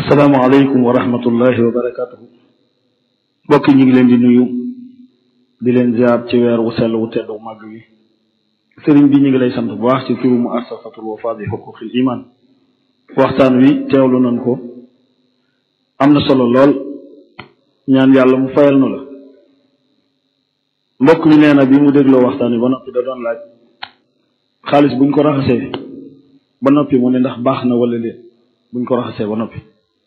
asalaamaaleykum wa rahmatullahi wa barakaatuhu mbokk yi ñu ngi leen di nuyu di leen ziar ci weer wu sell wu tedd wu màgg wi sëriñ bi ñu ngi lay sant bu baax ci turu mu assasatul wafa bi xuquqil iman waxtaan wi teewlu nañ ko am na solo lool ñaan yàlla mu fayal nu la mbokk mi nee na bi mu dégloo waxtaan wi ba noppi da doon laaj xaalis buñ ko raxasee ba noppi mu ne ndax baax na wala leen buñ ko raxasee ba noppi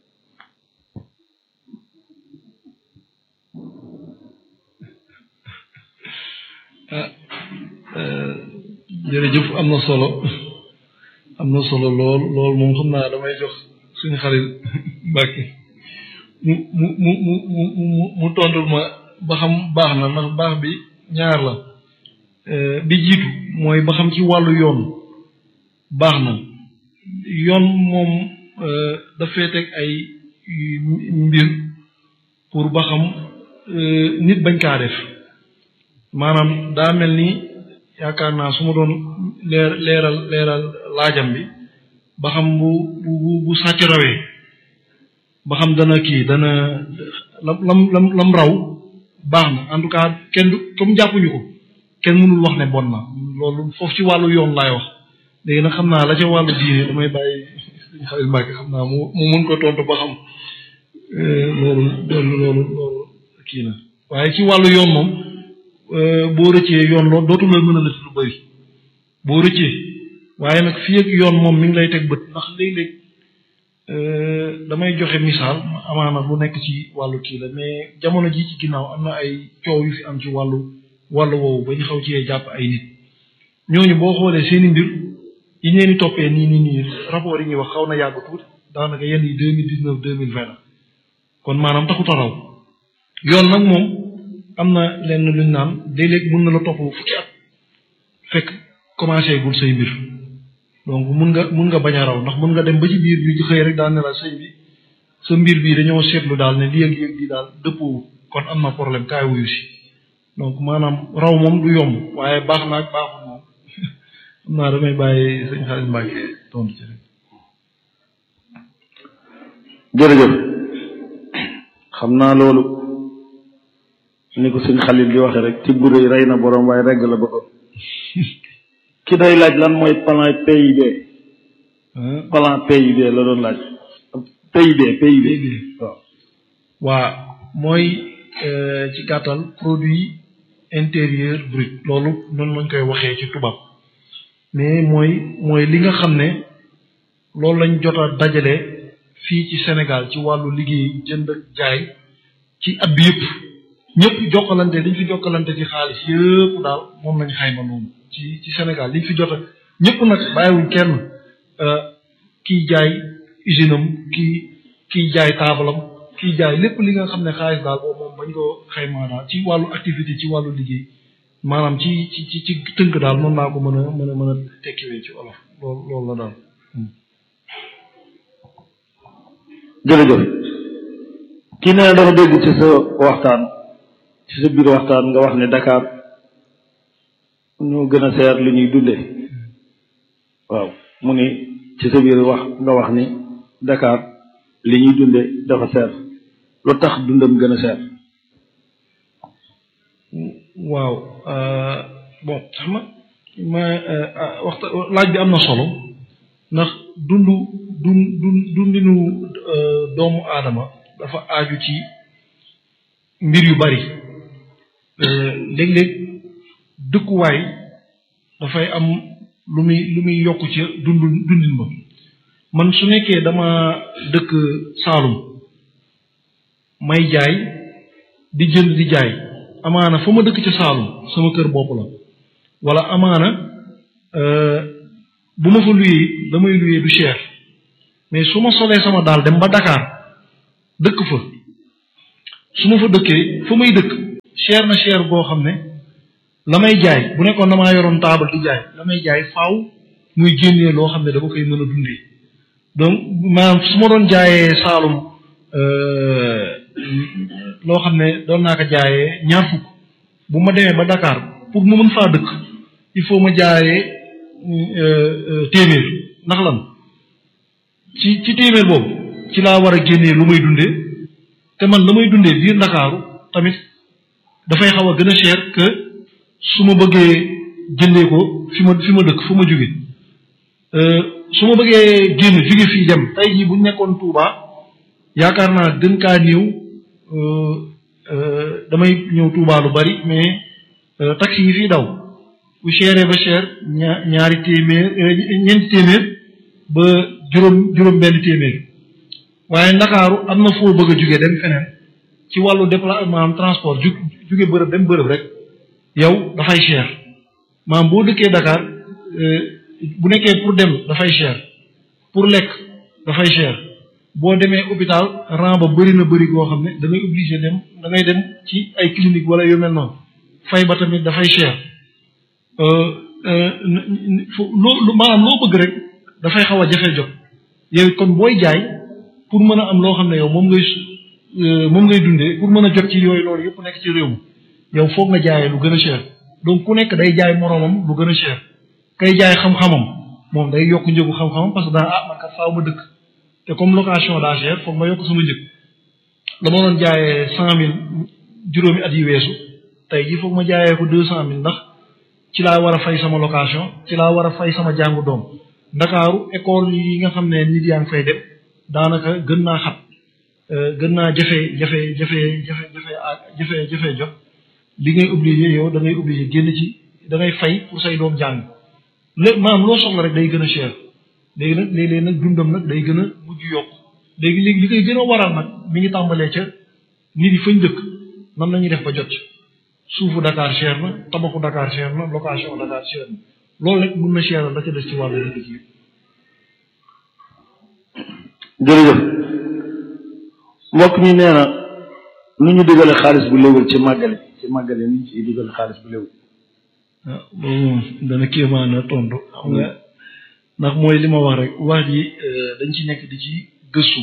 ah jërëjëf am na solo am na solo lool lool moom xam naa damay jox suñu xarit Mbàkke mu mu mu mu mu mu tontul ma ba xam baax na ndax baax bi ñaar la bi jiitu mooy ba xam ci wàllu yoon baax na yoon moom dafay teg ay mbir pour ba xam nit bañ kaa def maanaam daa mel ni yaakaar naa su ma doon leer leeral leeral laajam bi ba xam bu bu bu sàcc rawee ba xam dana kii dana lam lam lam lam raw baax na en tout cas kenn du comme jàppuñu ko kenn mënul wax ne bon na loolu foofu ci wàllu yoon laay wax léegi nag xam naa la ca wàllu diine damay bàyyi suñu xarit Mbàkke xam naa mu mu mun ko tontu ba xam loolu loolu loolu loolu kii na waaye ci wàllu yoon moom boo rëccee yoon loolu dootu la mën a lëtt lu bëri boo rëccee waaye nag fii ak yoon moom mi ngi lay teg bët ndax léeg-léeg damay joxe misaal amaana lu nekk ci wàllu kii la mais jamono ji ci ginnaaw am na ay coow yu fi am ci wàllu wàllu woowu ba ñu xaw cee jàpp ay nit ñooñu boo xoolee seeni mbir yi ñu leen di toppee nii nii nii rapport yi ñuy wax xaw na yàgg tuuti daanaka yenn yi deux mille dix neuf deux mille vingt la kon maanaam taxut a raw yoon nag moom am na lenn luñ naan léeg-léeg mën na la topp fukki at fekk commencé gul say mbir donc mun nga mun nga bañ a raw ndax mun nga dem ba ci biir bi xëy rek daal ne la sëñ bi sa mbir bii dañoo seetlu daal ne lii ak lii ak lii daal dëppoo kon am na problème kaay wuyu si donc maanaam raw moom du yomb waaye baax na ak baaxul moom xam naa damay bàyyi sëñ Xaalis Mbàkke tontu ci rek. jërëjëf xam naa loolu ni ko sëñ Xalil di waxe rek tibb rëy rey na borom waaye regg la bëggoon ki day laaj lan mooy plan PIB plan PIB la doon laaj PIB PIB waaw waa mooy ci gàttal produit intérieur brut loolu noonu lañ koy waxee ci tubaab mais mooy mooy li nga xam ne loolu lañ jot a dajale fii ci Sénégal ci wàllu liggéey jënd ak jaay ci at bi yëpp ñëpp jokkalante liñ fi jokkalante ci xaalis yëpp daal moom lañ xayma noonu ci ci Sénégal liñ fi jot a ñëpp nag bàyyiwuñ kenn kiy jaay usine am kii kiy jaay taabalam kiy jaay lépp li nga xam ne xaalis daal boobu moom bañ ko xaymaa daal ci wàllu activité ci wàllu liggéey maanaam ci ci ci ci tënk daal mën naa ko mën a mën a mën a tekkiwee ci wolof loolu loolu la daal. jërëjëf kii nee na dafa dégg ci sa waxtaan ci sa biir waxtaan nga wax ne Dakar ñoo gën a seer li ñuy dundee waaw mu ni ci sa biir wax nga wax ni Dakar li ñuy dundee dafa seer lu tax dundam gën a seer waaw bon xam nga ma waxta laaj bi am na solo ndax dundu dun dun dundinu doomu aadama dafa aaju ci mbir yu bari léeg-léeg dëkkuwaay dafay am lu muy lu muy yokk ci dundu dundin ba man su nekkee dama dëkk Saalum may jaay di jënd di jaay amaana fa ma dëkk ca Saalum sama kër bopp la wala amaana bu ma fa luyee damay luyee du cher mais su ma solee sama daal dem ba Dakar dëkk fa su ma fa dëkkee fa may dëkk cher na cher boo xam ne la may jaay bu nekkoon damaa yoroon taabal di jaay la may jaay faaw muy génnee loo xam ne dama koy mën a dundee donc maanaam su ma doon jaayee Saalum loo xam ne doon naa ko jaayee ñaar fukk bu ma demee ba Dakar pour ma mën faa dëkk il faut ma jaayee téeméer ndax lan ci ci téeméer boobu ci laa war a génnee lu may dundee te man la may dundee biir ndakaaru tamit dafay xaw a gën a cher que su ma bëggee jëndee ko fi ma fi ma dëkk fu ma jóge su ma bëggee génn jóge fii dem tey jii bu nekkoon Touba yaakaar naa gën kaa néew damay ñëw Touba lu bari mais taxi yi fii daw bu chéré ba cher ña ñaari téeméer ñeenti téeméer ba juróom juróom benn téeméer waaye ndakaaru am na foo bëgg a jóge dem feneen ci wàllu déplacement am transport ju jóge bërëb dem bërëb rek yow dafay cher maam boo dëkkee Dakar bu nekkee pour dem dafay cher pour lekk dafay cher boo demee hôpital rang ba bëri na bëri goo xam ne da ngay obligé dem da ngay dem ci ay clinique wala yu mel noonu fay ba tamit dafay cher loo maanaam loo bëgg rek dafay xaw a jafe jot yow kon booy jaay pour mën a am loo xam ne yow moom ngay moom ngay dundee pour mën a jot ci yooyu loolu yëpp nekk ci réew mi yow foog nga jaayee lu gën a cher donc ku nekk day jaay moroomam lu gën a cher kay jaay xam-xamam moom day yokk njëgu xam-xamam parce que daa ah man kat faaw ma dëkk te comme location daa cher foog ma yokk sama njëg la ma doon jaayee cent mille juróomi at yi weesu tey jii foog ma jaayee ko deux cent mille ndax ci laa war a fay sama location ci laa war a fay sama jàngu doom ndakaaru école yi nga xam ne nit yaa ngi fay dem daanaka gën naa xat gën naa jafe jafe jafe jafe jafe jafe jafe jot li ngay obligé yow da ngay obligé génn ci da ngay fay pour say doom jàng léegi maanaam loo soxla rek day gën a cher léegi nag léeg-léeg nag dundam nag day gën a mujj yokk léegi léegi li koy gën a waral nag mi ngi tàmbalee ca nit yi fañ dëkk nan la ñuy def ba jot ci suufu Dakar cher na tabaxu Dakar cher na location Dakar cher na loolu rek mun na cheral la ca des ci wàllu dëkk yi. jërëjëf mbokk mi nee na nu ñu digale xaalis bu léwul ci màggale ci màggale nu ñu ciy digale xaalis bu léwul. ah boobu moom dana kéemaan na tontu xam nga ndax mooy li ma wax rek wax ji dañ ci nekk di ci gëstu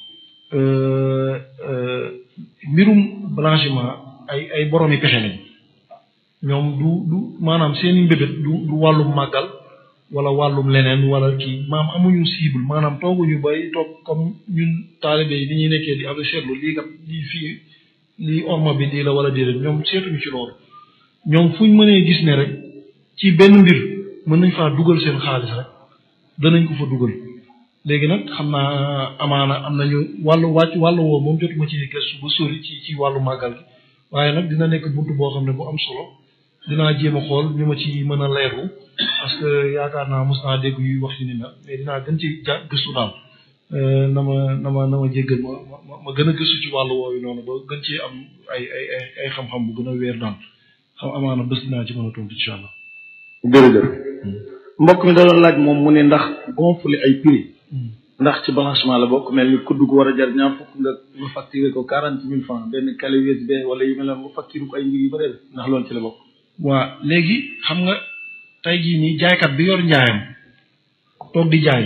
mbirum blanchiment ay ay boromi pexe lañ ñoom du du maanaam seeni mbébét du du wàllum màggal wala wàllum leneen wala kii maam amuñu cible maanaam tooguñu bay toog comme ñun taalibe yi ni ñuy nekkee di am seetlu lii kat lii fii lii orma bi lii la wala déedéet ñoom seetuñu ci loolu ñoom fuñ mënee gis ne rek ci benn mbir mën nañ faa dugal seen xaalis rek danañ ko fa dugal léegi nag xam naa amaana am nañu wàllu wàcc wàllu woo moom jotuma ci gëstu ba sori ci ci wàllu màggal gi waaye nag dina nekk buntu boo xam ne bu am solo dinaa jéem a xool ñu ma ci mën a leerlu parce que yaakaar naa mos naa dégg yuy wax ci ni mel mais dinaa gën ci ja gëstu daal na ma na ma na ma jéggal ma ma ma gën a gëstu ci wàllu woowu noonu ba gën ci am ay ay ay ay xam-xam bu gën a weer daal xam amaana bés dinaa ci mën a tontu incha allah. jërëjëf mbokk mi da doon laaj moom mu ne ndax gonfler ay prix ndax ci blanchiment la bokk mel ni kudd gu war a jar ñaar fukk nga nga facturé ko quarante mille francs benn clé USB wala yu mel ne nga facturé ko ay mbir yu bëri ndax loolu ci la bokk. waa léegi xam nga tey jii nii jaaykat bi yor njaayam toog di jaay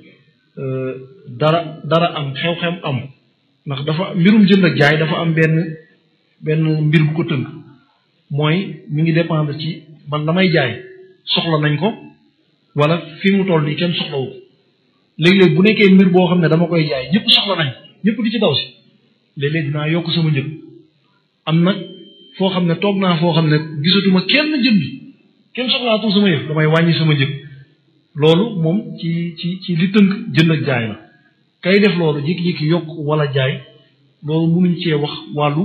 dara dara am xew-xew am ndax dafa mbirum jënd ak jaay dafa am benn benn mbir bu ko tënk mooy mi ngi dépendre ci man damay jaay soxla nañ ko wala fi mu toll nii kenn soxlawu ko léeg-léeg bu nekkee mbir boo xam ne dama koy jaay ñëpp soxla nañ ñëpp di ci daw si léeg-léeg dinaa yokk sama njëg am nag foo xam ne toog naa foo xam ne gisatuma kenn jënd kenn soxlaatul sama yëf damay wàññi sama njëg loolu moom ci ci ci li tënk jënd ak jaay la kay def loolu jékki-jékki yokk wala jaay loolu mënuñ cee wax wàllu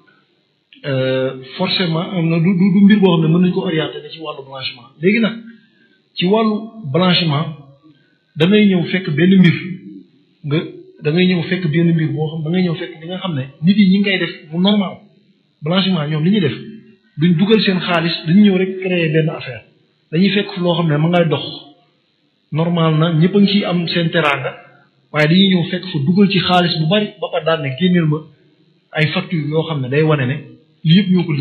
forcément am na du du mbir boo xam ne mën nañ ko orienté ne ci wàllu blanchiment léegi nag ci wàllu blanchiment da ngay ñëw fekk benn mbir nga da ngay ñëw fekk benn mbir boo xam da ngay ñëw fekk li nga xam ne nit yi ñi ngi koy def mu normal blanchiment ñoom li ñuy def duñ dugal seen xaalis dañu ñëw rek créer benn affaire dañuy fekk loo xam ne ma ngay dox normal na ñëpp a ngi ciy am seen teraanga waaye dañuy ñëw fekk fa dugal ci xaalis bu bari ba pare daan ne génneel ma ay facture yoo xam ne day wane ne lii yëpp ñoo ko